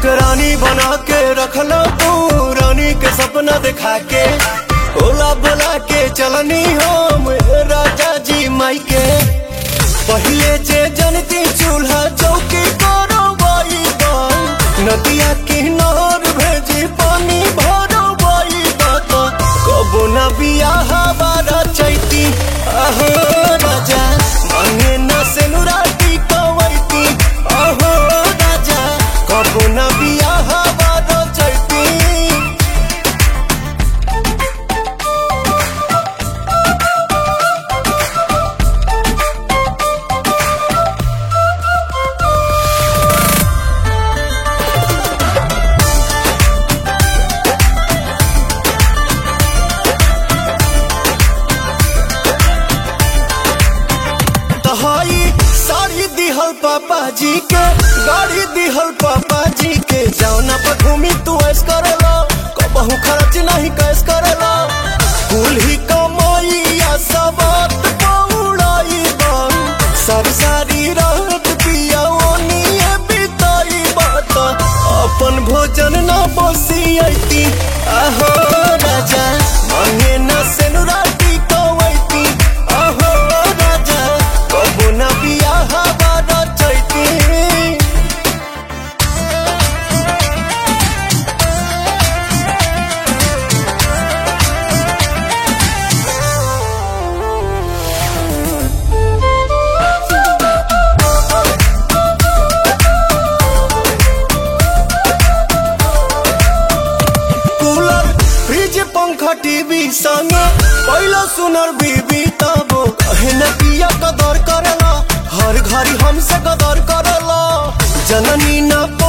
हमके रानी बना के रखला तू रानी के सपना दिखा के ओला बोला के चलनी हम राजा जी माई के पहले जे जनती चूल्हा चौकी करो बाई नदिया किनार भेजी पानी भरो बाई कबो न बियाह बारा चैती अहो राजा मांगे न सेनुराटी कवैती अहो राजा कबो न बियाह बारा चैती तहाई साड़ी दिहल पापा जी के गाड़ी दिहल पापा जी के जौना पर घूमी तू ऐस करेला कबहू खर्च नहीं कैस करेला कुल ही कमाइया सब पौड़ाई बन सब सारी रात पिया ओनिए बिताई बात अपन भोजन न बसियती आहो राजा मांगे न सेनुराटी कवैती आहो राजा कबो न बियाह बारा चैती कूलर फ्रिज पंखा टीवी संग पहला सुनर बीबी तबो कहे न पिया कदर करला हर घड़ी हमसे कदर करला जननी न